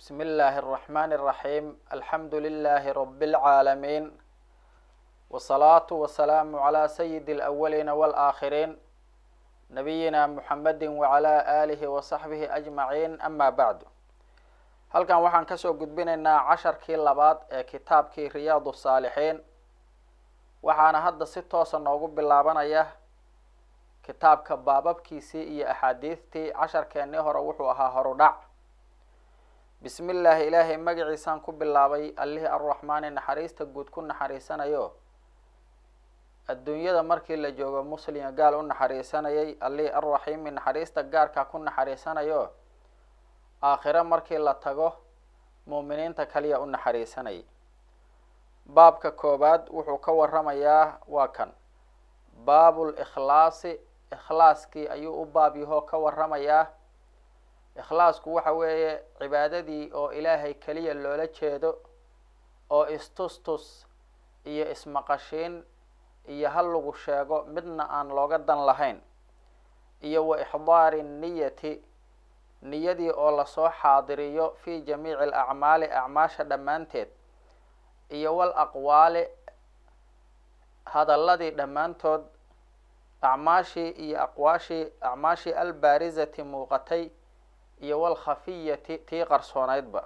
بسم الله الرحمن الرحيم الحمد لله رب العالمين والصلاة والسلام على سيد الأولين والآخرين نبينا محمد وعلى آله وصحبه أجمعين أما بعد halkan waxaan kasoo gudbinaynaa casharkii labaad ee kitaabkii riyaad saalixiin waxaana hadda si toosa noogu bilaabanaya kitaabka baababkiisii iyo axaadiistii casharkeennii hore wuxuu ahaa horudhac bismi illaahi ilaahay magaciisaan ku bilaabay allihii arraxmaani naxariista guud ku naxariisanayo adduunyada markii la joogo muslimya gaal u naxariisanayay allihii arraxiimi naxariista gaarkaa ku naxariisanayo aakhiro markii la tago muuminiinta kaliya u naxariisanayay baabka koowaad wuxuu ka waramayaa waa kan baabul ikhlaasi ikhlaaskii ayuu u baab yahoo ka waramayaa ikhlaasku waxa weeye cibaadadii oo ilaahay keliya loola jeedo oo istustus iyo ismaqashiin iyo hal lagu sheego midna aan looga dan lahayn iyo wa ixdaari niyati niyadii oo lasoo xaadiriyo fi jamiici alacmaali acmaasha dhammaanteed iyo wal aqwaali hadalladii dhammaantood acmaashii iyo aqwaashii acmaashii albaarizati muuqatay iyo wal khafiyati tii qarsooneydba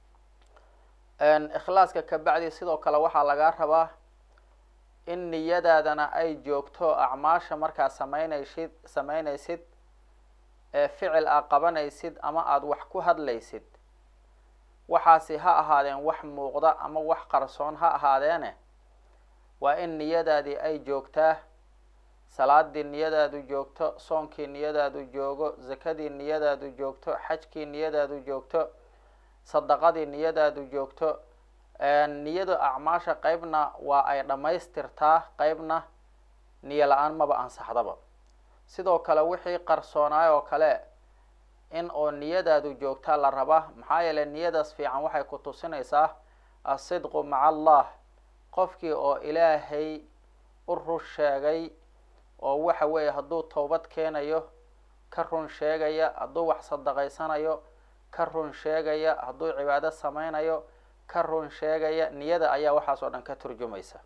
ikhlaaska ka bacdi sidoo kale waxaa lagaa rabaa in niyadaadana ay joogto acmaasha markaa sameynaysid sameynaysid ee ficil aa qabanaysid ama aada wax ku hadlaysid waxaasi ha ahaadeen wax muuqda ama wax qarsoon ha ahaadeene waa in niyadaadii ay joogtaa salaadii niyadaadu joogto soonkii niyadaadu joogo zakadii niyadaadu joogto xajkii niyadaadu joogto sadaqadii niyadaadu joogto niyada acmaasha qeybna waa ay dhammaystirtaa qeybna niyo la-aan maba ansaxdaba sidoo kale wixii qarsoonaay oo kale in oo niyadaadu joogtaa la rabaa maxaa yeeley niyadaas fiican waxay ku tusinaysaa asidqu maca allah qofkii oo ilaahay u run sheegay oo waxa weeye hadduu towbad keenayo ka run sheegaya hadduu wax sadaqaysanayo ka run sheegaya hadduu cibaado sameynayo ka run sheegaya niyada ayaa waxaas oo dhan ka turjumaysa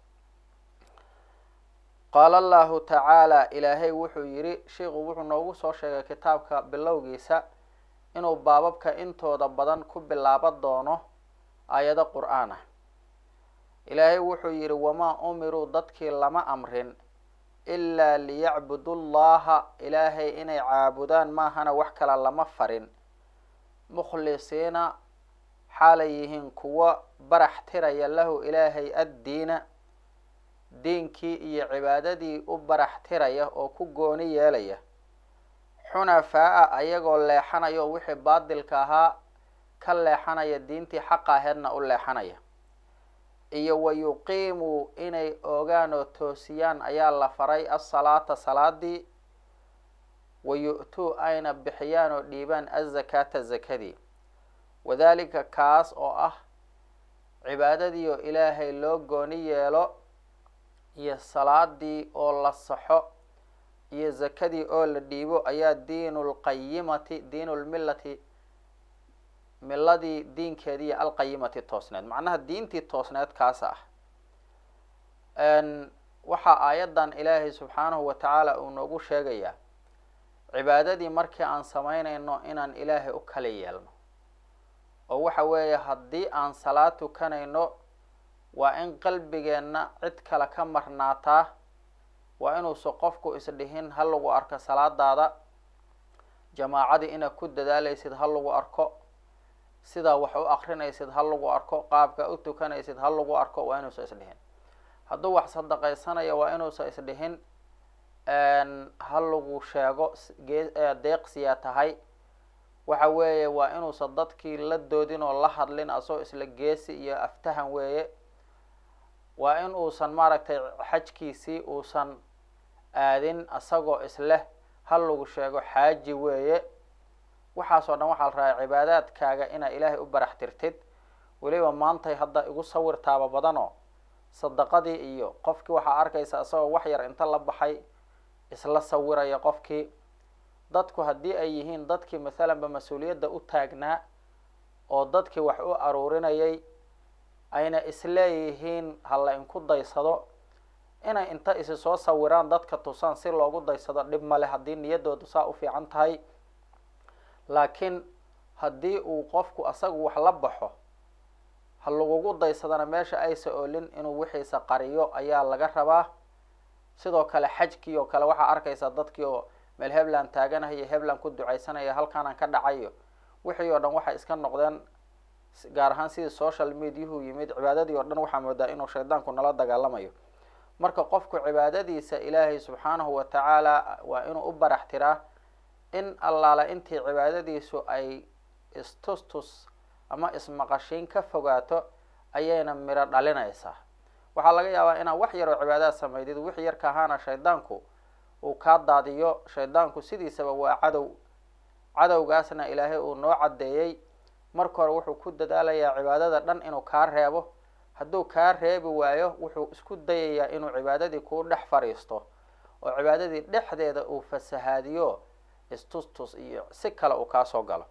qaala allahu tacaala ilaahay wuxuu yidhi sheiku wuxuu noogu soo sheegay kitaabka bilowgiisa inuu baababka intooda badan ku bilaaba doono aayado qur-aan ah ilaahay wuxuu yidhi wamaa umiruu dadkii lama amrin ilaa liyacbudu llaha ilaahay inay caabudaan maahana wax kale lama farin mukhlisiina xaalay yihiin kuwo barax tiraya lahu ilaahay addiina diinkii iyo cibaadadii u barax tiraya oo ku gooni yeelaya xunafaa-a ayagoo leexanaya oo wixii baadilka ahaa ka leexanaya diintii xaqa aheedna u leexanaya iyo wa yuqiimuu inay oogaan oo toosiyaan ayaa la faray asalaata salaadii wa yu-tuu ayna bixiyaan oo dhiibaan azakaata zakadii wadalika kaas oo ah cibaadadii oo ilaahay loo gooni yeelo iyo salaadii oo la saxo iyo zakadii oo la dhiibo ayaa diinu lqayimati diinu lmillati miladii diinkeediiyo alqayimati toosneed macnaha diintii toosneed kaas ah waxaa aayaddan ilaahay subxaanahu wa tacaala uu noogu sheegayaa cibaadadii markii aan sameynayno inaan ilaahay u kala yeelno oo waxa weeye haddii aan salaad tukanayno waa in qalbigeenna cid kale ka marnaataa waa inuusa qofku isdhihin ha lagu arko salaadaada jamaacadii inaad ku dadaalaysid ha lagu arko sidaa wax u akrinaysid ha lagu arko qaabka u tukanaysid ha lagu arko waa inuusa isdhihin hadduu wax sadaqaysanayo waa inuusa isdhihin ha lagu sheego deeqsiyaa tahay waxa weeye waa inuusa dadkii la doodin oo la hadlin asagoo isla geesi iyo aftahan weeye waa in uusan maaragtay xajkiisii uusan aadin asagoo isleh ha lagu sheego xaaji weeye waxaasoo dhan waxaa la rabaa cibaadaadkaaga inaa ilaahay u barax tirtid weliba maantay hadda igu sawirtaaba badanoo sadaqadii iyo qofkii waxaa arkaysa isagoo wax yar inta la baxay isla sawiraya qofkii dadku haddii ay yihiin dadkii mathalanba mas-uuliyadda u taagnaa oo dadkii wax u aruurinayay ayna isleeyihiin hala inku daysado inay inta isi soo sawiraan dadka tusaan si loogu daysado dhib male haddii niyaddoodu saa u fiican tahay laakiin haddii uu qofku asagu wax la baxo ha lagugu daysadana meesha aysa oolin inuu wixiisa qariyo ayaa laga rabaa sidoo kale xajkii oo kale waxaa arkaysaa dadkii oo meel hebland taaganahayo hebland ku ducaysanaya halkaanaan ka dhacayo wixii oo dhan waxay iska noqdeen gaar ahaan sidii social mediahu yimid cibaadadii oo dhan waxaa moodaa inuu shaydaanku nala dagaalamayo marka qofku cibaadadiisa ilaahay subxaanahu wa tacaala waa inuu u barax tiraa in allaala intii cibaadadiisu ay istustus ama ismaqashiin ka fogaato ayayna miro dhalinaysaa waxaa laga yaabaa inaad wax yaroo cibaadaad samaydid wix yarka ahaana shaydaanku uu kaa daadiyo shaydaanku sidiisaba waa cadow cadowgaasna ilaahay uu noo caddeeyey marka hore wuxuu ku dadaalayaa cibaadada dhan inuu kaa reebo hadduu kaa reebi waayo wuxuu isku dayayaa inuu cibaadadii kuu dhex fadhiisto oo cibaadadii dhexdeeda uu fasahaadiyo istustus iyo si kale uu kaasoo galo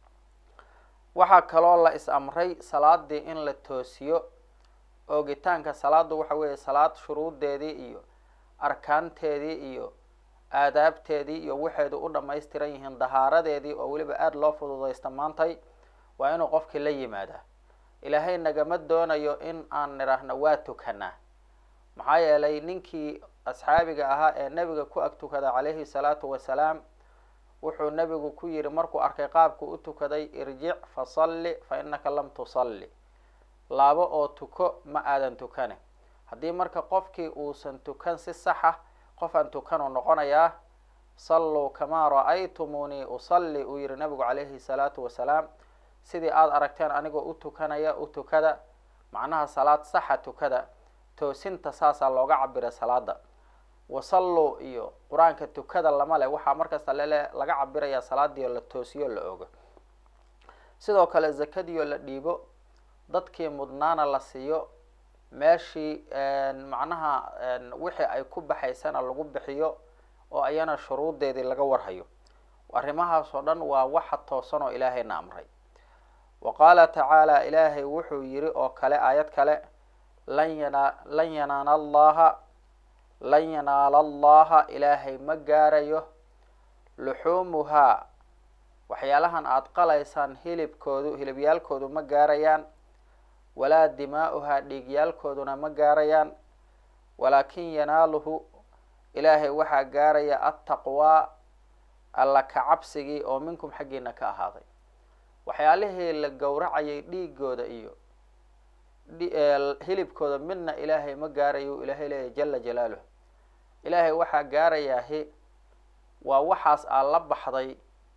waxaa kaloo la is amray salaadii in la toosiyo oogitaanka salaadu waxa weeye salaad shuruuddeedii iyo arkaanteedii iyo aadaabteedii iyo waxeedu u dhamaystiran yihiin dahaaradeedii oo weliba aada loo fududaysta maantay waa inuu qofkii la yimaadaa ilaahay nagama doonayo in aan nidhaahno waa tukanaa maxaa yeelay ninkii asxaabiga ahaa ee nebiga ku ag tukada calayhi salaatu wasalaam wuxuu nebigu ku yihi markuu arkay qaabku u tukaday irjic fasalli fa innaka lam tusalli laabo oo tuko ma aadan tukane haddii marka qofkii uusan tukan si saxa qof aan tukanuu noqonayaa salluu kamaa ra-aytumuunii usalli uu yihi nabigu calayhi salaatu wasalaam sidii aada aragteen anigoo u tukanaya u tukada macnaha salaad saxa tukada toosinta saasaa looga cabira salaada wasalluu iyo qur-aanka tukada lama leh waxaa markasta lele laga cabirayaa salaadii oo la toosiyo la ogo sidoo kale zakadii oo la dhiibo dadkii mudnaana la siiyo meeshii macnaha wixii ay ku baxaysana lagu bixiyo oo ayana shuruuddeedii laga warhayo arrimahaas oo dhan waa waxa toosan oo ilaahayna amray wa qaala tacaala ilaahay wuxuu yiri oo kale aayad kale lan yana lan yanaana allaha lan yanaala allaha ilaahay ma gaarayo luxuumuhaa waxyaalahan aada qalaysaan hilibkoodu hilibyaalkoodu ma gaarayaan walaa dimaa-uhaa dhiigyaalkooduna ma gaarayaan walaakin yanaaluhu ilaahay waxaa gaaraya attaqwaa alla ka cabsigii oo minkum xaggiina ka ahaaday waxyaalihii la gowracayay dhiigooda iyo hilibkooda midna ilaahay ma gaarayo ilaahay leeyahy jala jalaaluh ilaahay waxaa gaarayaahi waa waxaas aad la baxday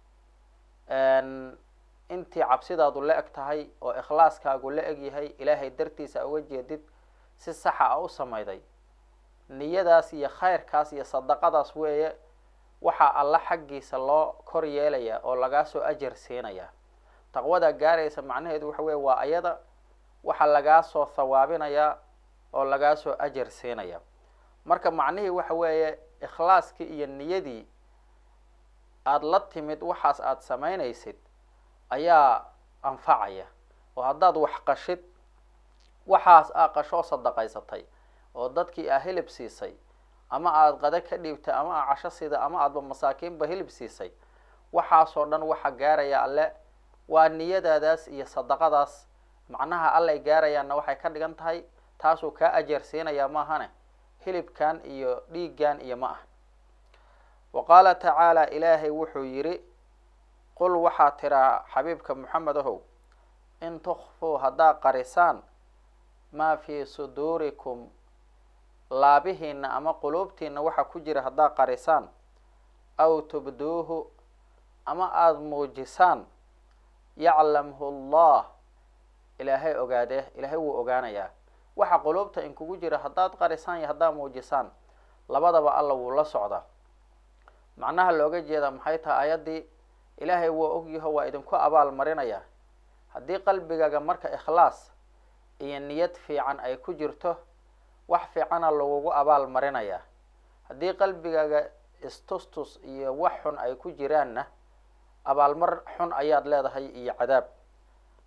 intii cabsidaadu la eg tahay oo ikhlaaskaagu la eg yahay ilaahay dartiisa uga jeedid si saxa a u samayday niyadaas iyo khayrkaas iyo sadaqadaas weeye waxaa alla xaggiisa loo kor yeelayaa oo lagaa soo ajar siinayaa taqwadaa gaaraysa macnaheedu waxa weye waa ayada waxaa lagaa soo thawaabinayaa oo lagaa soo ajar siinaya marka macnihii waxa weeye ikhlaaskii iyo niyadii aada la timid waxaas aada samaynaysid ayaa anfacaya oo haddaad wax qashid waxaas aa qashoo sadaqaysatay oo dadkii aa hilib siisay ama aada qada ka dhiibtay ama aa casho sida ama aadba masaakiinba hilib siisay waxaasoo dhan waxa gaaraya alle waa niyadaadaas iyo sadaqadaas macnaha allay gaarayaanna waxay ka dhigan tahay taasuu kaa ajeer siinayaa maahane hilibkan iyo dhiiggan iyo ma ah wa qaala tacaala ilaahay wuxuu yidhi qul waxaa tiraa xabiibka moxamed ahow in tukfuu haddaad qarisaan maa fii suduurikum laabihiina ama quluubtiina waxa ku jira haddaad qarisaan aw tubduuhu ama aada muujisaan yaclamhu allah ilaahay ogaadee ilaahay wuu ogaanayaa waxa quluubta inkugu jira haddaad qarisaan iyo haddaad muujisaan labadaba alla wuu la socdaa macnaha looga jeeda maxay tahay ayaddii ilaahay waa ogyaho waa idinku abaal marinayaa haddii qalbigaaga marka ikhlaas iyo niyad fiican ay ku jirto wax fiicana lagugu abaal marinayaa haddii qalbigaaga istustus iyo wax xun ay ku jiraanna abaalmar xun ayaad leedahay iyo cadaab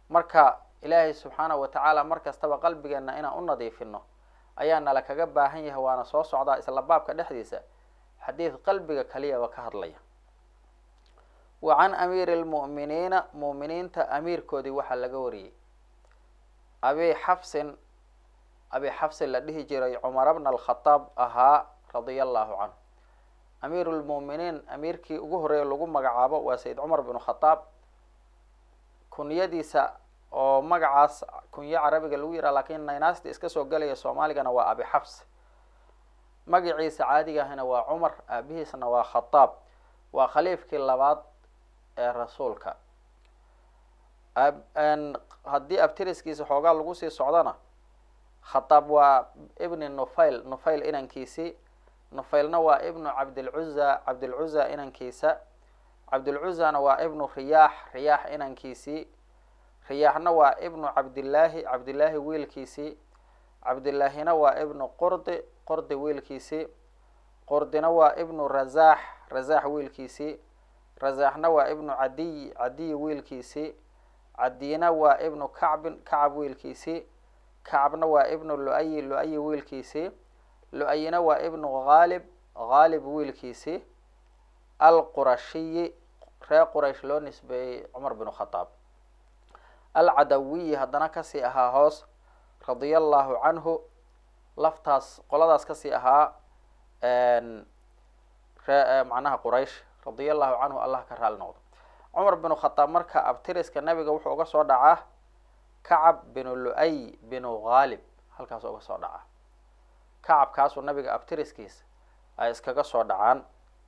marka ilaahay subxaanahu watacaala mar kastaba qalbigeenna inaan u nadiifino ayaa nala kaga baahan yahay waana soo socdaa isla baabka dhexdiisa xadiid qalbiga kaliyaba ka hadlaya wa can amiiri lmu'miniina mu'miniinta amiirkoodii waxaa laga wariyey abi xafsin abi xafsin la dhihi jiray cumar bna alkhadaab ahaa radia allahu canhu amiiru lmu'miniin amiirkii ugu horreeya lagu magacaabo waa sayid cumar binu khadaab kunyadiisa oo magacaas kunyo carabiga lagu yiraha lakin naynaasti iska soo gelaya soomaaligana waa abi xafs magaciisa caadiga ahina waa cumar aabihiisna waa khadaab waa khaliifkii labaad ee rasuulka haddii abtiriskiisa xoogaa lagu sii socdona khadaab waa ibni nufayl nufayl inankiisii nufaylna waa ibnu cabdilcuza cabdilcuza inankiisa cabdilcuzana waa ibnu riyaax riyaax inankiisii riyaaxna waa ibnu cabdillaahi cabdillaahi wiilkiisii cabdillaahina waa ibnu qurdi qurdi wiilkiisii qurdina waa ibnu razaax razaax wiilkiisii razaaxna waa ibnu cadiy cadiy wiilkiisii cadiyna waa ibnu kacbin kacab wiilkiisii kacabna waa ibnu lu-ayi lu-ayi wiilkiisii lu-ayina waa ibnu haalib haalib wiilkiisii alqurashiyi reer quraysh loo nisbeeyey cumar binu khadaab alcadawiyi haddana kasii ahaa hoos radia allahu canhu laftaas qoladaas kasii ahaa ree macnaha quraysh radia allahu canhu allah ka raali noqdo cumar binu khadaab marka abtiriska nabiga wuxuu uga soo dhacaa kacab binu lu-ay binu haalib halkaas uga soo dhacaa kacabkaasuu nabiga abtiriskiisa ay iskaga soo dhacaan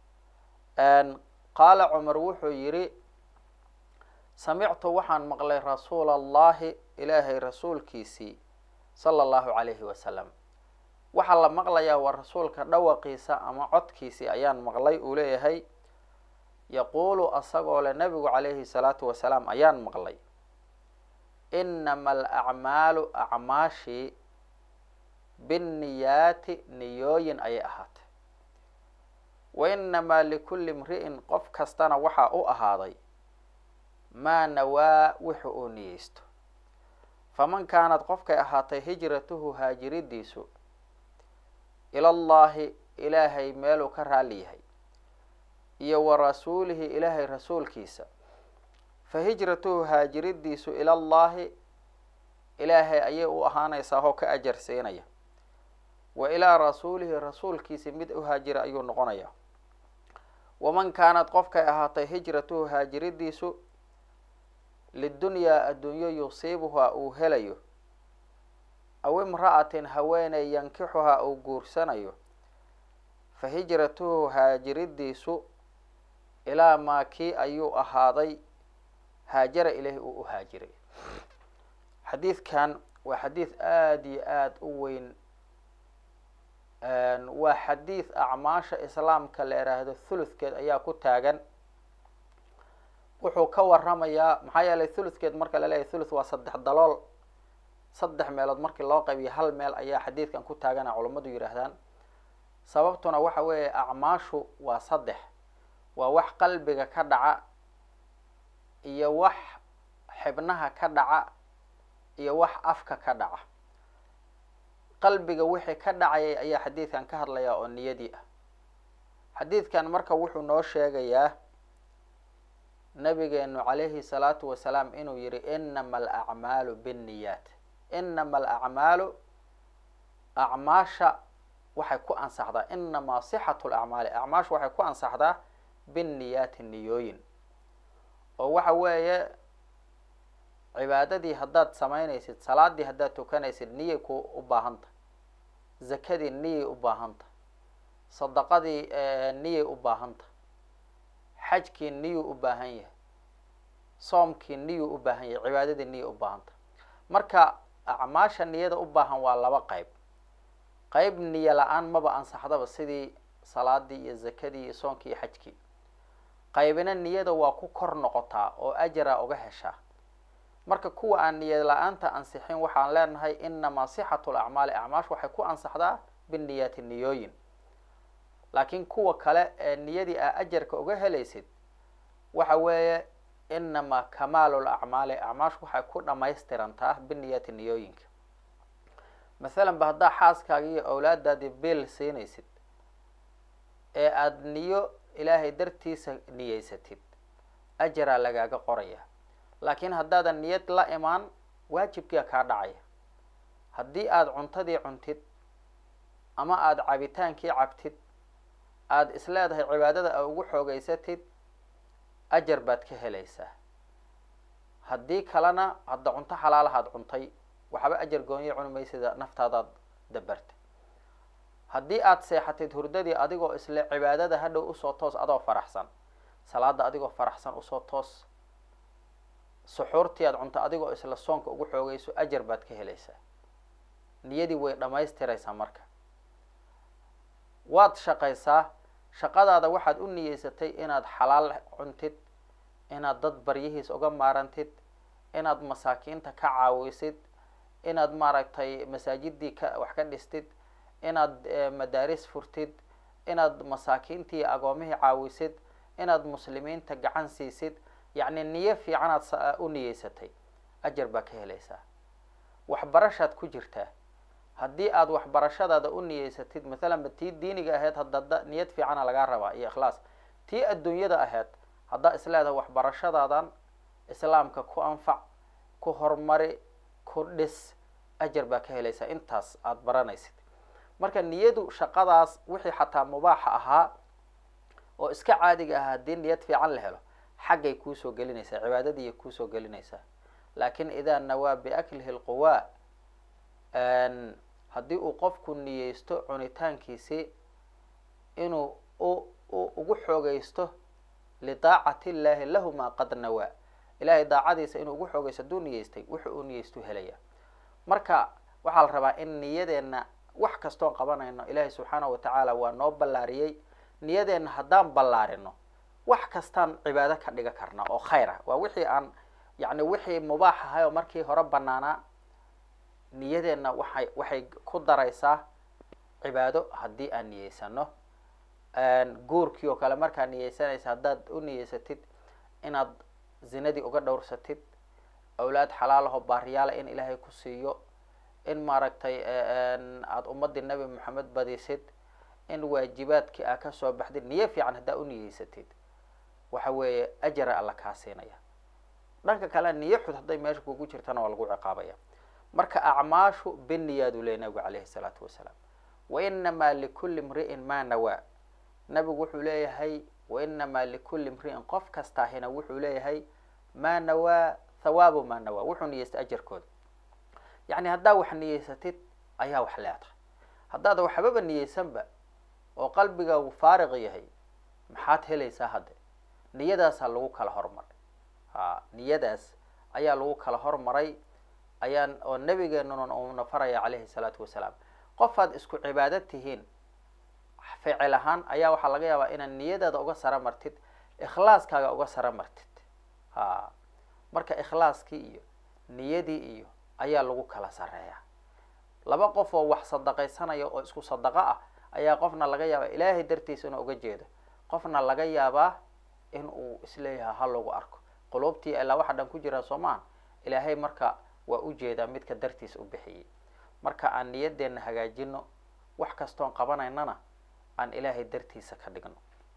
qaala cumar wuxuu yidhi samictu waxaan maqlay rasuula allahi ilaahay rasuulkiisii sala allahu calayhi wasalam waxaa la maqlayaa waa rasuulka dhawaqiisa ama codkiisii ayaan maqlay uu leeyahay yaquulu asagoo le nabigu calayhi salaatu wasalaam ayaan maqlay inama alacmaalu acmaashii binniyaati niyooyin ayay ahaatay wa inamaa likulli imri'in qof kastana waxaa u ahaaday maa nawaa wuxu uu niyeysto faman kaanad qofkay ahaatay hijratuhu haajiridiisu ilallahi ilaahay meeluu ka raali yahay iyo wa rasuulihi ilaahay rasuulkiisa fa hijratuhu haajiridiisu ilallahi ilaahay ayay u ahaanaysaa oo ka ajar siinaya wa ilaa rasuulihi rasuulkiisi mid u haajira ayuu noqonaya waman kaanad qofkay ahaatay hijratuhu haajiridiisu lidunyaa addunyo yusiibuhaa uu helayo aw imra'atin haweeney yankixuhaa uu guursanayo fa hijratuhu haajiridiisu ilaa maa kii ayuu ahaaday haajara ilaahi uu u haajiray xadiidkan waa xadiid aada iyo aada u weyn waa xadiid acmaasha islaamka la yidhaahdo thuluthkeed ayaa ku taagan wuxuu ka waramayaa maxaa yeelay thuluthkeed marka la leeyahy thuluth waa saddex dalool saddex meelood markii loo qaybiyo hal meel ayaa xadiidkan ku taagana culammadu yidhaahdaan sababtuna waxa weeye acmaashu waa saddex waa wax qalbiga ka dhaca iyo wax xibnaha ka dhaca iyo wax afka ka dhaca qalbiga wixii ka dhacayay ayaa xadiidkan ka hadlayaa oo niyadii ah xadiidkan marka wuxuu noo sheegayaa nabigeenu calayhi salaatu wasalaam inuu yihi inama alacmaalu binniyaat inama alacmaalu acmaasha waxay ku ansaxdaa inamaa sixatu lacmaali acmaasha waxay ku ansaxdaa binniyaati niyooyin oo waxa weeye cibaadadii haddaad samaynaysid salaadii haddaad tukanaysid niyay ku u baahanta zakadii niyay u baahanta sadaqadii niyay u baahanta xajkii niyuu u baahan yahay soomkii niyuu u baahan yahay cibaadadii niyay u baahanta marka acmaasha niyada u baahan waa laba qeyb qeyb niyo la-aan maba ansaxdaba sidii salaadii iyo zakadii iyo soonkii iyo xajkii qaybina niyada waa ku kor noqotaa oo ajara uga heshaa marka kuwa aan niyad la-aanta ansixin waxaan leenahay inamaa sixatu lacmaali acmaash waxay ku ansaxdaa biniyaati niyooyin laakiin kuwa kale ee niyadii aa ajarka uga helaysid waxa weeye inamaa kamaalu lacmaali acmaashu waxay ku dhamaystirantaa biniyati niyooyinka masalan ba haddaa xaaskaaga iyo awlaadaadii beel siinaysid ee aada niyo ilaahay dartiisa niyeysatid ajaraa lagaaga qoraya laakiin haddaadan niyad la imaan waajibkiia kaa dhacaya haddii aada cuntadii cuntid ama aada cabitaankii cabtid aada isleedahay cibaadada a ugu xoogeysatid ajar baad ka helaysaa haddii kalena hadda cunto xalaalahaad cuntay waxba ajar gooniya cuni maysida naftaadaad dabarta haddii aada seexatid hurdadii adigoo isle cibaadada hadhow usoo toos adoo faraxsan salaada adigoo faraxsan usoo toos suxuurtii aad cunto adigoo isla soonka ugu xoogeyso ajar baad ka helaysaa niyadii way dhamaystiraysaa marka waad shaqaysaa shaqadaada waxaad u niyeysatay inaad xalaal cuntid inaad dad baryihiis uga maarantid inaad masaakiinta ka caawisid inaad maaragtay masaajidii ka wax ka dhistid inaad madaaris furtid inaad masaakiintii agoomihii caawisid inaad muslimiinta gacan siisid yacni niyo fiicanaad u niyeysatay ajar baa ka helaysaa waxbarashaad ku jirtaa haddii aada waxbarashadaada u niyeysatid mathalan ba tii diiniga ahayd hadda niyad fiicana lagaa rabaa iyo ikhlaas tii adduunyada ahayd haddaa isleedahay waxbarashadaadan islaamka ku anfac ku horumari ku dhis ajar baa ka helaysaa intaas aada baranaysid marka niyadu shaqadaas wixii xataa mubaaxa ahaa oo iska caadiga ahaa haddii niyad fiican la helo xaggay kuusoo gelinaysaa cibaadadiiya kuusoo gelinaysaa laakin idaa nawaa biaklihi lquwaa haddii uu qofku niyeysto cunitaankiisii inuu u ugu xoogeysto lidaacati illaahi lahu maa qad nawaa ilahay daacadiisa inuu ugu xoogeysto hadduu niyeystay wuxu uu niyeystu helaya marka waxaa la rabaa in niyadeenna wax kastoon qabanayno ilaahay subxaanahu watacaala waa noo ballaariyey niyadeenna haddaan ballaarino wax kastaan cibaado ka dhiga karna oo khayr ah waa wixii aan yacni wixii mubaax ahay oo markii hore banaanaa niyadeenna waxay waxay ku daraysaa cibaado haddii aan niyeysano guurkii oo kale markaa niyeysanaysa haddaad u niyeysatid inaad zinadii uga dhowrsatid awlaad xalaalaho baariyaala in ilaahay ku siiyo in maaragtay aada ummadii nebi moxamed badisid in waajibaadkii aa kasoo baxdid niyo fiican haddaa u niyeysatid waxa weeye ajara alla kaa siinaya dhanka kale niyo xud hadday meesha kugu jirtana waa lagu ciqaabaya marka acmaashu biniyaadu ley nabigu calayhi salaatu wasalaam wainamaa likulli imri'in maa nawaa nabigu wuxuu leeyahay wainamaa likulli imri'in qof kastaahina wuxuu leeyahay maa nawaa thawaabu maa nawaa wuxuu niyeystay ajarkooda yacni haddaa wax niyeysatid ayaa wax leedahay haddaada waxbaba niyeysanba oo qalbigaagu faariq yahay maxaad helaysaa hadde niyadaasaa lagu kala hormaray ha niyadaas ayaa lagu kala hormaray ayaan oo nabigeenuna uuna faraya calayhi salaatu wasalaam qofaad isku cibaado tihiin ficil ahaan ayaa waxaa laga yaabaa inaad niyadaada uga sara martid ikhlaaskaaga uga sara martid ha marka ikhlaaskii iyo niyadii iyo ayaa lagu kala sareeya laba qof oo wax sadaqaysanaya oo isku sadaqo ah ayaa qofna laga yaabaa ilaahay dartiisa inuu uga jeedo qofna laga yaabaa in uu isleeyahay ha lagu arko quluubtii ilaa waxa dhan ku jiraa soo maaha ilaahay marka waa ujeedaa midka dartiis u bixiyey marka aan niyadeenna hagaajino wax kastoon qabanaynana aan ilaahay dartiisa ka dhigno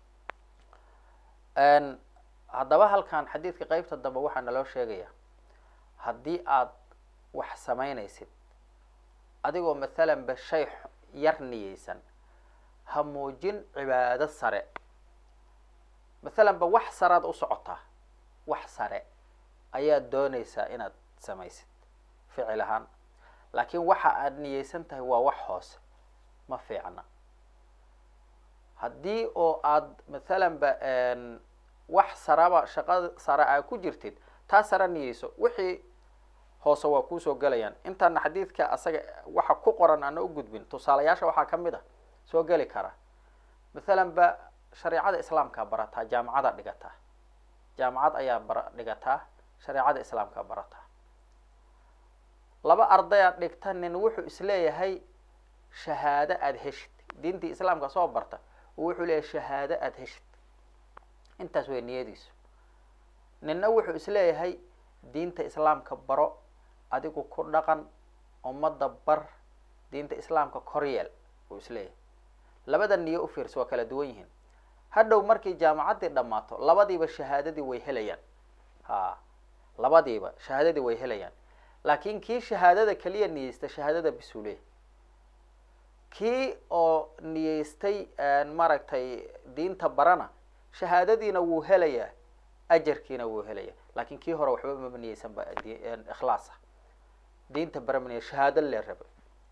haddaba halkan xadiidka qeybta dambe waxaa naloo sheegaya haddii aad wax samaynaysid adigoo mathalan ba shay yar niyeysan ha muujin cibaado sare mathalan ba wax saread u socotaa wax sare ayaad doonaysaa inaad samaysid ficil ahaan laakiin waxa aad niyeysan tahay waa wax hoose ma fiicna haddii oo aad mathalan ba wax saraba shaqada sare aa ku jirtid taa sare niyeyso wixii hoose waa kuusoo gelayaan intaana xadiidka asaga waxa ku qoran aana u gudbin tusaalayaasha waxaa ka mid a soo geli kara mathalan ba shareecada islaamkaa barataa jaamacada dhigataa jaamacad ayaa bara dhigataa shareecada islaamkaa barataa laba ardayaad dhigta nin wuxuu isleeyahay shahaado aada heshid diintii islaamka soo barta oo wuxuu leeyahay shahaado aada heshid intaas way niyadiisu ninna wuxuu isleeyahay diinta islaamka baro adigu ku dhaqan ummadda bar diinta islaamka koryeel uu isleeyahay labada niyo u fiirsa waa kala duwan yihiin hadhow markii jaamacaddii dhammaato labadiiba shahaadadii way helayaan ha labadiiba shahaadadii way helayaan laakiin kii shahaadada keliya niyeysta shahaadada bisuule kii oo niyeystay maaragtay diinta barana shahaadadiina wuu helayaa ajarkiina wuu helayaa laakiin kii hore waxba maba niyeysan ba ikhlaasa diinta bara ma niye shahaado lee raba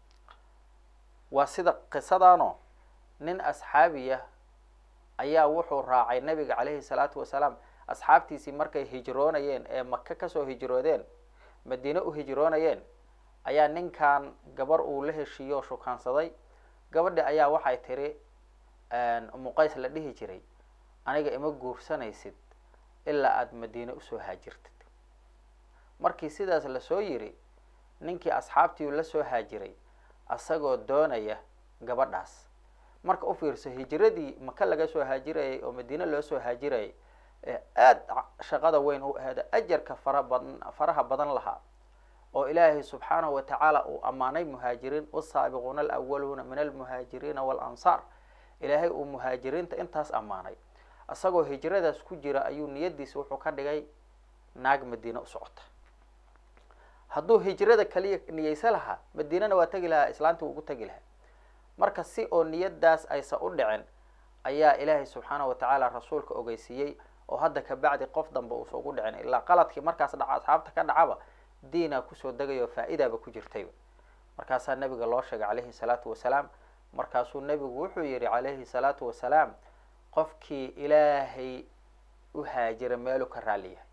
waa sida qisadaano nin asxaabiya ayaa wuxuu raacay nabiga caleyhi salaatu wasalaam asxaabtiisii markay hijroonayeen ee maka kasoo hijroodeen madiine u hijroonayeen ayaa ninkan gabar uu la heshiiyo o shukaansaday gabadhi ayaa waxay tiri umuqays la dhihi jiray aniga ima guursanaysid ilaa aada madiine usoo haajirtid markii sidaas lasoo yiri ninkii asxaabtii la soo haajiray asagoo doonaya gabadhaas marka u fiirso hijiradii maka laga soo haajirayay oo madiine loo soo haajirayay ee aada shaqada weyn u aheeda ajarka fara badan faraha badan lahaa oo ilaahay subxaanahu watacaala uu ammaanay muhaajiriin wasaabiquuna alawaluuna min almuhaajiriina waalansaar ilaahay uu muhaajiriinta intaas ammaanay isagoo hijradaas ku jira ayuu niyadiisa wuxuu ka dhigay naag madiine u socota hadduu hijrada kaliya niyeysa lahaa madiinana waa tegi lahaa islaantii wuu ugu tegi lahaa marka si oo niyadaas aysa u dhicin ayaa ilaahay subxaanahu watacaala rasuulka ogeysiiyey oo hadda kabacdi qof dambe uusa ugu dhicin ilaa qaladkii markaas dhaca asxaabta ka dhacaba diinaa kusoo degay oo faa-idaaba ku jirtayba markaasaa nabiga loo sheegay calayhi salaatu wasalaam markaasuu nabigu wuxuu yihi calayhi salaatu wasalaam qofkii ilaahay u haajira meelu ka raaliyahay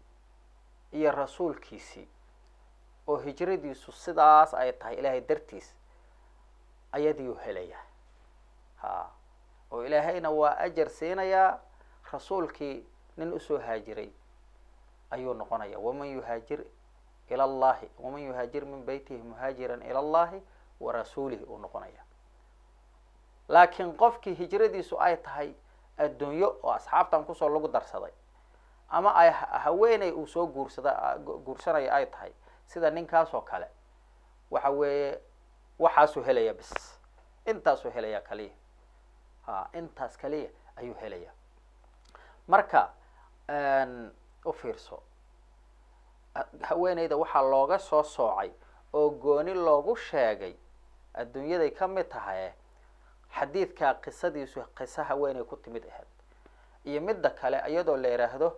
iyo rasuulkiisii oo hijradiisu sidaas ay tahay ilaahay dartiis ayadiiu helayaa ha oo ilaahayna waa ajar siinayaa rasuulkii nin usoo haajiray ayuu noqonaya waman yuhaajir ila allahi waman yuhaajir min beytihi muhaajiran ila allahi wa rasuulihi uu noqonaya laakiin qofkii hijradiisu ay tahay adduunyo oo asxaabtan kusoo lagu darsaday ama ay haweeney uu soo guursada guursanaya ay tahay sida ninkaas oo kale waxa weeye waxaasuu helaya bis intaasuu helaya kaliya ha intaas kaliya ayuu helaya marka u fiirso haweeneyda waxaa looga soo soocay oo gooni loogu sheegay adduunyaday ka mid tahay xadiidkaa qisadiisu qiso haweeney ku timid ahayd iyo midda kale iyadoo la yidhaahdo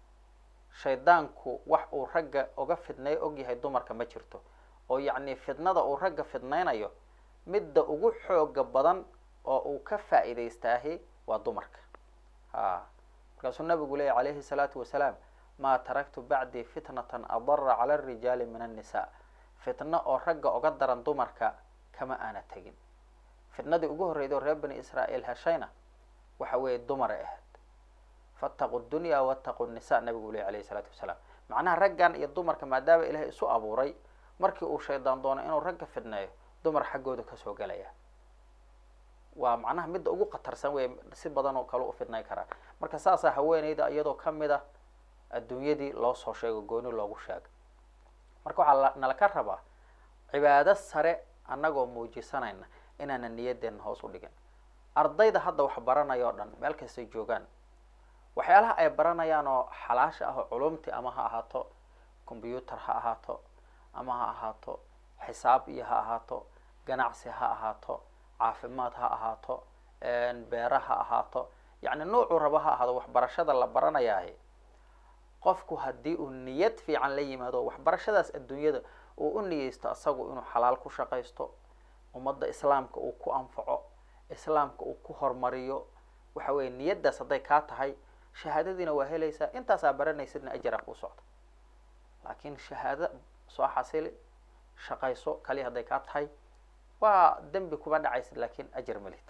shaydaanku wax uu ragga uga fidnay ogyahay dumarka ma jirto oo yacni fidnada uu ragga fidnaynayo midda ugu xooga badan oo uu ka faa-iidaystaahi waa dumarka ha markaasuu nabigu leeyahy calayhi salaatu wasalaam maa taraktu bacdii fitnatan adara cala arijaali min annisaa fitno oo ragga uga daran dumarka kama aana tegin fitnadii ugu horreyda oo reer bani israa'iil heshayna waxa weeye dumaray ahayd faataqu dunya waataqu nisa nabigu lehy alayhi isalaatu wasalaam macnaha raggan iyo dumarka maadaama ilaahay isu abuuray markii uu shaydaan doono inuu ragga fidneeyo dumar xaggooda kasoo gelaya waa macnaha midda ugu khatarsan wey si badan oo kale u fidnay karaa marka saasaa haweeneyda iyadoo kamid a adduunyadii loo soo sheego gooni loogu sheegay marka waxaa nala ka rabaa cibaado sare annagoo muujisanayna inaana niyadeenna hoos u dhigin ardayda hadda wax baranaya o dhan meel kastay joogaan waxyaalaha ay baranayaan oo xalaasha ah oo culumti ama ha ahaato combyuutar ha ahaato ama ha ahaato xisaab iyo ha ahaato ganacsi ha ahaato caafimaad ha ahaato beera ha ahaato yacni nuucuu raba ha ahaado waxbarashada la baranayaahi qofku haddii uu niyad fiican la yimaado waxbarashadaas adduunyada uu u niyeysto asagu inuu xalaal ku shaqaysto ummadda islaamka uu ku anfaco islaamka uu ku hormariyo waxa weeye niyaddaas hadday kaa tahay shahaadadiina waa helaysaa intaasaa baranaysidna ajaraa kuu socda laakiin shahaado soo xasili shaqayso kaliya hadday kaa tahay waa dembi kuma dhacaysid laakiin ajar malid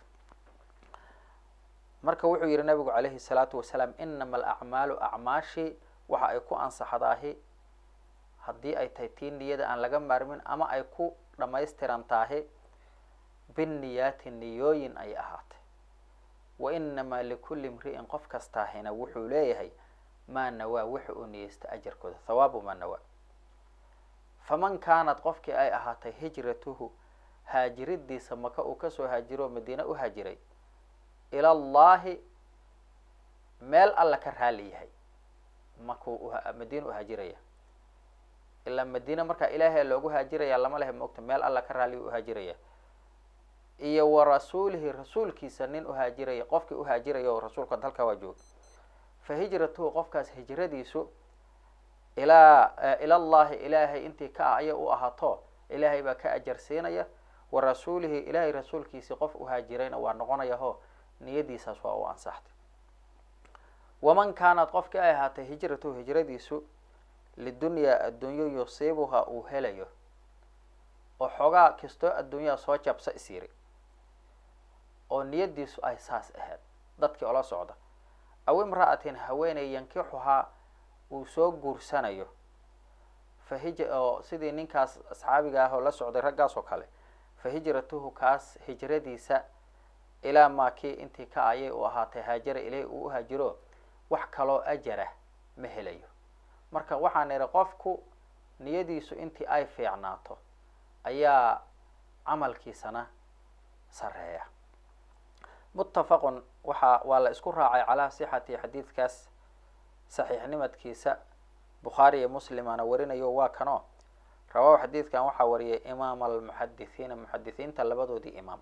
marka wuxuu yihi nabigu calayhi salaatu wasalaam inama alacmaalu acmaashi waxa ay ku ansaxdaahi haddii ay tahay tii niyada aan laga maarmin ama ay ku dhamaystiran tahi binniyaati niyooyin ay ahaatay wa inamaa likulli imri'in qof kastaahina wuxuu leeyahay maa nawaa wuxa uu niyeysta ajarkooda thawaabu maa nawaa faman kaanad qofkii ay ahaatay hijratuhu haajiridiisa maka uu kasoo haajiro madiine u haajiray ila allahi meel alla ka raali yahay makuu madiina u haajiraya ilaa madiine markaa ilaahay loogu haajiraya lama lehe maogta meel alla ka raaliya u haajiraya iyo wa rasuulihi rasuulkiisa nin uhaajiraya qofkii uhaajiraya oo rasuulka halkaa waa jooga fa hijratuhu qofkaas hijradiisu ilaa ila llahi ilaahay intii ka ah aya u ahaato ilaahay baa ka ajarsiinaya wa rasuulihi ilaahay rasuulkiisii qof uhaajirayna waa noqonayaho niyadiisaas waa u ansaxtay waman kaanad qofkii ay ahaatay hijratuhu hijradiisu lidunyaa addunyo yusiibuha uu helayo oo xoogaa kastoo adduunyaha soo jabsa is yiri oo niyadiisu ay saas ahayd dadkii ola socda aw imra'atin haweeney yankixuhaa uu soo guursanayo fa hij oo sidii ninkaas asxaabiga ah oo la socday raggaas oo kale fa hijratuhu kaas hijradiisa ilaa maakii intii ka ayay u ahaatay haajara ilaahi uu u haajiro wax kaloo ajara ma helayo marka waxaan idhi qofku niyadiisu intii ay fiicnaato ayaa camalkiisana sareeya muttafaqun waxa waa la isku raacay calaa sixati xadiidkaas saxiixnimadkiisa bukhaari iyo muslimana warinayo waa kano rawaahu xadiidkan waxaa wariyay imaam almuxadithiina muxadithiinta labadoodii imaam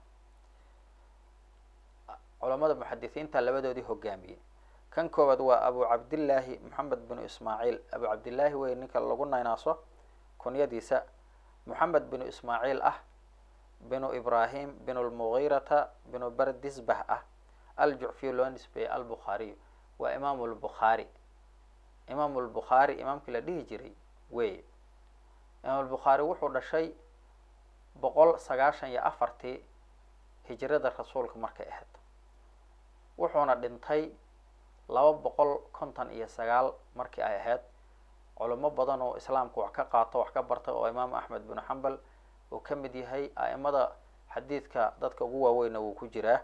culamada muxadithiinta labadoodii hogaamiyey kan koowaad waa abu cabdillaahi moxamed binu ismaaciil abu cabdillaahi wey ninka lagu naynaaso kunyadiisa moxamed binu ismaaciil ah binu ibrahim binu lmugiirata binu bardisbah ah aljucfiy loo nisbeeyey albukhaariyu waa imaamu lbukhaari imaamu lbukhaari imaamkii la dhihi jiray wey imaam lbukhaari wuxuu dhashay boqol sagaashan iyo afartii hijrada rasuulka markay ahayd wuxuuna dhintay laba boqol konton iyo sagaal markii ay ahayd culimo badan oo islaamka wax ka qaato wax ka bartay oo imaam axmed binu xambal uu ka mid yahay a'imada xadiidka dadka ugu waaweyna wuu ku jiraa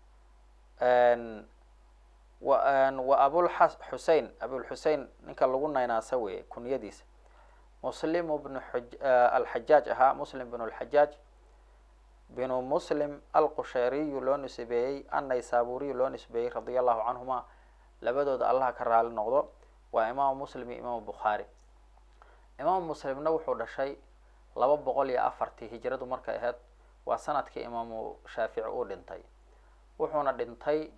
wa abulxa xusein abulxusein ninka lagu naynaasa weeye kunyadiisa muslim bnu alxajaaj ahaa muslim bnu lxajaaj binu muslim alqushayriyu loo nisbeeyey annaysaburiyu loo nisbeeyey radia allahu canhuma labadooda allaha ka raali noqdo waa imaamu muslim iyo imaamu bukhaari imaamu muslimna wuxuu dhashay laba boqol iyo afartii hijradu markay ahayd waa sanadkii imaamu shaafici uu dhintay wuxuuna dhintay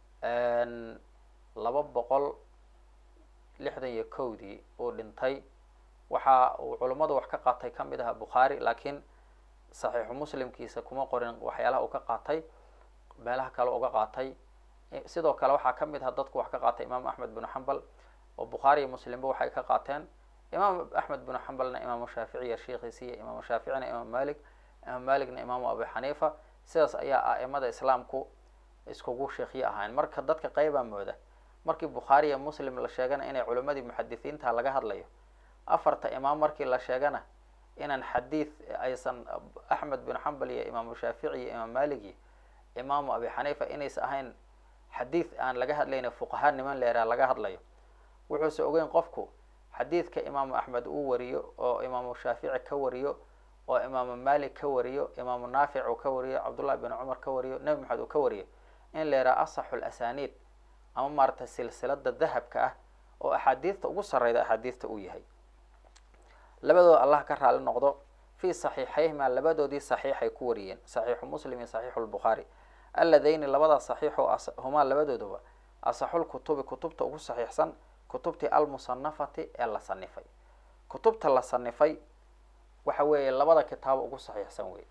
laba boqol lixdan iyo kowdii uu dhintay waxa uu culummadu wax ka qaatay ka mid aha bukhaari laakiin saxiixu muslimkiisa kuma qorin waxyaalaha uu ka qaatay meelaha kale uga qaatay sidoo kale waxaa ka mid aha dadku wax ka qaatay imaam axmed binu xambal oo bukhaari iyo muslimba waxay ka qaateen imaam axmed binu xambalna imaamu shaaficiya sheikhiisiiyo imaamu shaaficina imaam malik imaam malikna imaamu abu xaniifa sidaas ayaa a'imada islaamku iskugu sheekhiye ahayn marka dadka qeybaa mooda markii bukhaari iyo muslim la sheegana inay culimadii muxadisiinta laga hadlayo afarta imaam markii la sheegana inaan xadiid aysan axmed bin xambal iyo imaamu shaafici iyo imaam malik iyo imaamu abi xaniifa inaysa ahayn xadiid aan laga hadlayna fuqahaa niman leeraa laga hadlayo wuxuuse ogeyn qofku xadiidka imaamu axmed uu wariyo oo imaamu shaafici ka wariyo oo imaamu malik ka wariyo imaamu naafic uu ka wariyo cabdullahi bin cumar ka wariyo nebi maxamed uu ka wariyo in la yidhaha asaxu lasaniid ama maaragtay silsilada dahabka ah oo axaadiidta ugu sarreyda axaadiidta uu yahay labadooda allah ka raali noqdo fii saxiixayhima labadoodii saxiixay ku wariyeen saxiixu muslim iyo saxiixu lbukhaari alladayni labada saxiixu humaa labadooduba asaxulkutubi kutubta ugu saxiixsan kutubtii almusanafati ee la sanifay kutubta la sanifay waxa weeye labada kitaabo ugu saxiixsan wey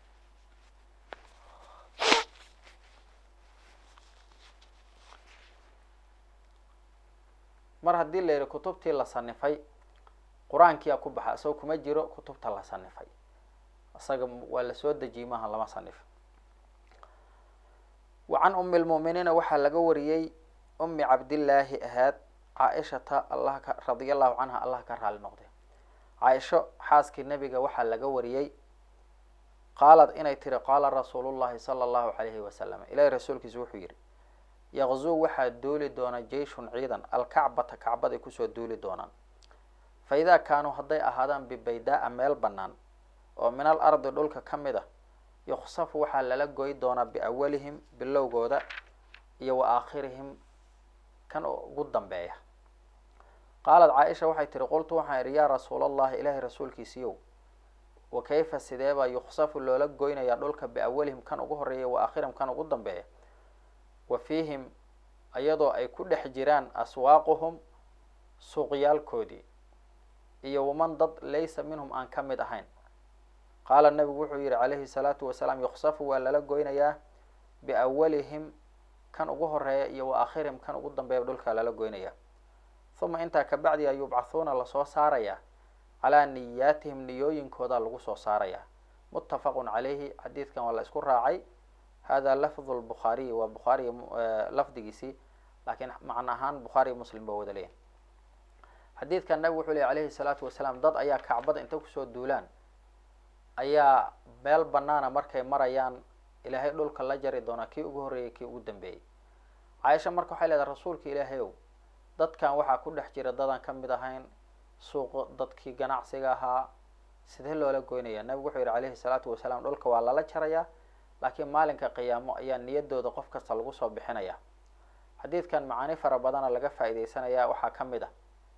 mar haddii la yihi kutubtii la sanifay qur-aankiyaa ku baxa isagoo kuma jiro kutubta la sanifay isaga waa lasoo dejiyey maaha lama sanif wa can umi lmu'miniina waxaa laga wariyey umi cabdillaahi ahaad caaishata allah ka radia allahu canha allah ka raali noqday caaisho xaaskii nebiga waxaa laga wariyey qaalad inay tiri qaala rasuulu llahi sala allahu calayhi wasalam ilahi rasuulkiisu wuxuu yihi yaqzuu waxaa duuli doona jeyshun ciidan alkacbata kacbaday kusoo duuli doonaan fa idaa kaanuu hadday ahaadaan bibaydaa-a meel bannaan oo min al ardi dhulka ka mid a yuqsafu waxaa lala goy doonaa biawalihim bilowgooda iyo wa aakhirihim kan ugu dambeeya qaalat caaisha waxay tihi qultu waxaan idhi yaa rasuula allahi ilaahay rasuulkiisiiyow wa kayfa sideebaa yuqsafu loola goynayaa dhulka biawalihim kan ugu horeeya wa aakhirihim kan ugu dambeeya wa fiihim iyadoo ay ku dhex jiraan aswaaquhum suuqyaalkoodii iyo waman dad laysa minhum aan ka mid ahayn qaala nabigu wuxuu yihi calayhi salaatu wasalaam yuqsafu waa lala goynayaa biawalihim kan ugu horeeya iyo wa aakhirihim kan ugu dambeeya dhulka lala goynaya uma intaa kabacdi a yubcathuuna lasoo saarayaa calaa niyaatihim niyooyinkooda lagu soo saarayaa muttafaqun calayhi xadiidkan waa la isku raacay hada lafdu lbukhaariyi waa bukhaariy lafdigiisii laakiin macno ahaan bukhaariy muslim baa wada leeyahy xadiidkan nabigu wuxuu lehy alayhi salaatu wasalaam dad ayaa kacbada inta kusoo duulaan ayaa meel banaana markay marayaan ilaahay dhulka la jari doonaa kii ugu horreeyay kii ugu dambeeyey caaisha marka waxay leedahay rasuulka ilaahay ow dadkan waxaa ku dhex jira dadaan ka mid ahayn suuq dadkii ganacsiga ahaa sidee loola goynaya nabigu wuxuu yihi calayhi salaatu wasalaam dhulka waa lala jarayaa laakiin maalinka qiyaamo ayaa niyadooda qof kasta lagu soo bixinaya xadiidkan macaani fara badana laga faa'iideysanaya waxaa ka mid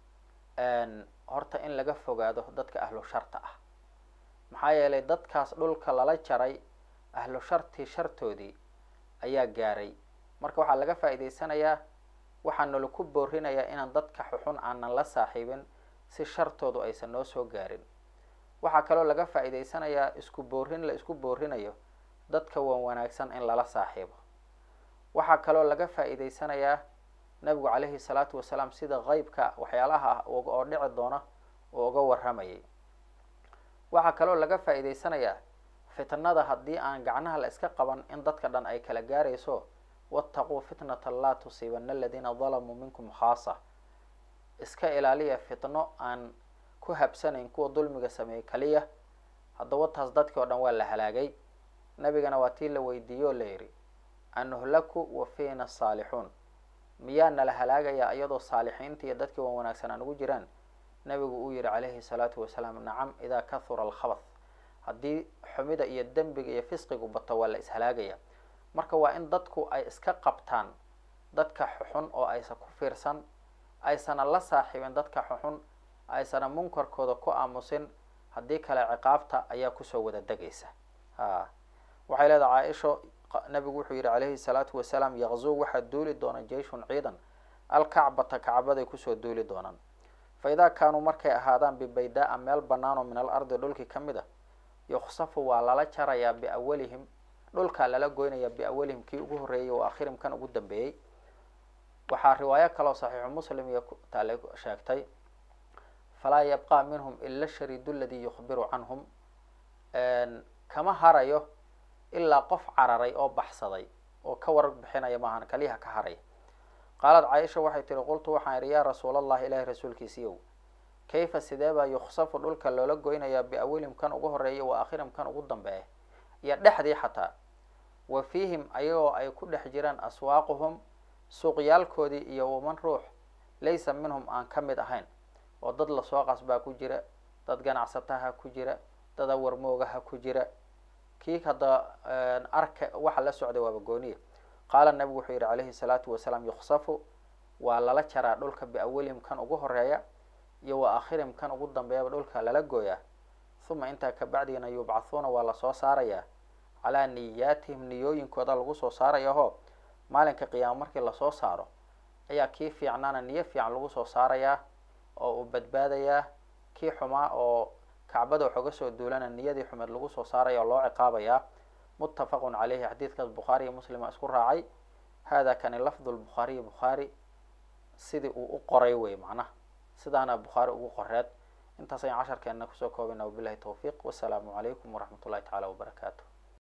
ah horta in laga fogaado dadka ahlu sharta ah maxaa yeelay dadkaas dhulka lala jaray ahlu shartii shartoodii ayaa gaaray marka waxaa laga faa'iideysanayaa waxaa nalaku boorinayaa inaan dadka xuxun aanan la saaxiibin si shartoodu aysan noo soo gaarin waxaa kaloo laga faa'iideysanayaa isku boorin la isku boorinayo dadka wan wanaagsan in lala saaxiibo waxaa kaloo laga faa'iideysanayaa nabigu calayhi salaatu wasalaam sida qeybka waxyaalaha ah oo dhici doona uu uga warramayay waxaa kaloo laga faa'iideysanayaa fitnada haddii aan gacnaha la iska qaban in dadka dhan ay kala gaarayso wattaquu fitnata laa tusiibana aladiina dalamuu minkum khaasa iska ilaaliya fitno aan ku habsanayn kuwa dulmiga sameeyey kaliya haddaba taas dadkii oo dhan waa la halaagay nabigana waa tii la weydiiye oo la yidhi anuhlaku wa fiina saalixuun miyaa nala halaagayaa iyadoo saalixiinta iyo dadkii wan wanaagsan aan ugu jiraan nabigu uu yihi calayhi salaatu wasalaam nacam idaa kahura alkhabath haddii xumida iyo dembiga iyo fisqigu bato waa la ishalaagaya marka waa in dadku ay iska qabtaan dadka xuxun oo aysan ku fiirsan aysana la saaxiibin dadka xuxun aysana munkarkooda ku aamusin haddii kale ciqaabta ayaa kusoo wada degaysa ha waxay leedahay caaisho nabigu wuxuu yihi calayhi salaatu wasalaam yaqzuu waxaa duuli doona jeyshun ciidan alkacbata kacbaday kusoo duuli doonaan fa idaa kaanuu markay ahaadaan bibaydaa-a meel bannaan oo min al ardi dhulkii ka mid a yuqsafu waa lala jarayaa biawalihim dhulkaa lala goynayaa biawalihim kii ugu horreeyay oo akhirim kan ugu dambeeyey waxaa riwaayo kaloo saxiixu muslim iyo taale sheegtay falaa yabqa minhum ila shariidu ladii yukhbiru canhum kama harayo ilaa qof cararay oo baxsaday oo ka warar bixinaya maahan kaliyaha ka haray qaalad caaisha waxay tihi qultu waxaan idhi yaa rasuul allahi ilaahi rasuulkiisiiyow kayfa sidee baa yukhsafu dhulka loola goynayaa biawalihim kan ugu horreeya wa aakhirim kan ugu dambeeya iyo dhexdii xataa wa fiihim ayagoo ay ku dhex jiraan aswaaquhum suuqyaalkoodii iyo waman ruux laysa minhum aan ka mid ahayn oo dad lasoo qasbaa ku jira dad ganacsataha ku jira dad awarmoogaha ku jira kii hadda arka waxa la socday waaba gooniya qaala nabigu wuxuu yihi calayhi salaatu wasalaam yukhsafu waa lala jaraa dhulka biawalihim kan ugu horeeya iyo wa aakhirim kan ugu dambeeyaba dhulka lala gooyaa uma intaa kabacdiina yubcathuuna waa lasoo saarayaa calaa niyaatihim niyooyinkooda lagu soo saaraya ho maalinka qiyaamo markii lasoo saaro ayaa kii fiicnaana niyo fiican lagu soo saarayaa oo uu badbaadayaa kii xumaa oo kacbada waxooga soo duulana niyadii xumeed lagu soo saaraya oo loo ciqaabayaa muttafaqun caleyhi xadiidkaas bukhaari iyo muslima isku raacay hada kani lafdu lbukhaariyi bukhaari sidii uu u qoray wey macnaha sidaana bukhaari ugu qoreed intaas ayaan casharkeena kusoo koobina wabilahi tawfiiq wasalaamu calaykum waraxmat ullahi tacaala wabarakaatu